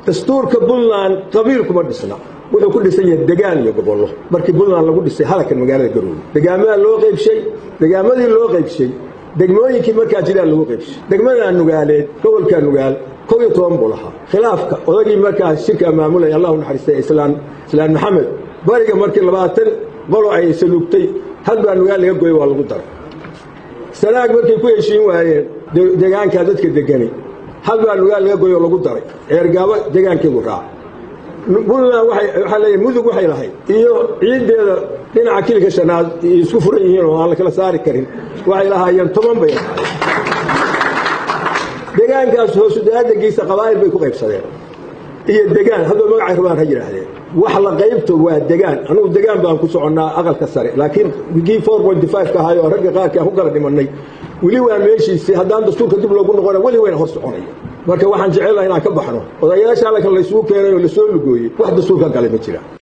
dastuurka puntland qabiil kuma dhisna wuxuu ku dhisan yahay degaan iyo gobollo markii puntland lagu dhisay halkan magaalada garoowe degaamadaa loo qaybshay degaamadii loo qaybshay degmooyinkii markaa jiraan lagu qaybshay degmadaa nugaaleed gobolkaa nugaal kow iyo toban buu lahaa khilaafka odagii markaa shirkaa maamulaya allahu naxariistay islaan islaan maxamed bariga markii labaatan qolo ay saluugtay hal baa nugaal laga goyay waa lagu daray sanaag markay ku heshiin waayeen degaankaa dadka degani hal baa nugaal laga goyoo lagu daray ceergaabo degaankeedu raaca puntland waxaa leeyahay mudug waxay lahayd iyo ciiddeeda dhinaca kilika shanaad isku furan yihiin oo aan la kala saari karin waxay lahaayeen toban bay lahaayeen degaankaas hoosudaadagiisa qabaa'il bay ku qaybsadeen iyo degaan hadba magacay rabaan ha yidhaahdeen wax la qaybto waa degaan anugu degaan baan ku soconnaa aqalka sare laakiin kii ka ahay oo ragga qaarkii aan ku kala dhimannay weli waa meeshiisii haddaan dastuurka dib loogu noqona weli wayna hor soconaya marka waxaan jecelaha inaan ka baxno odayaasha halkan laysugu keenay oo lasoo lugooyey wax dastuurka galay ma jira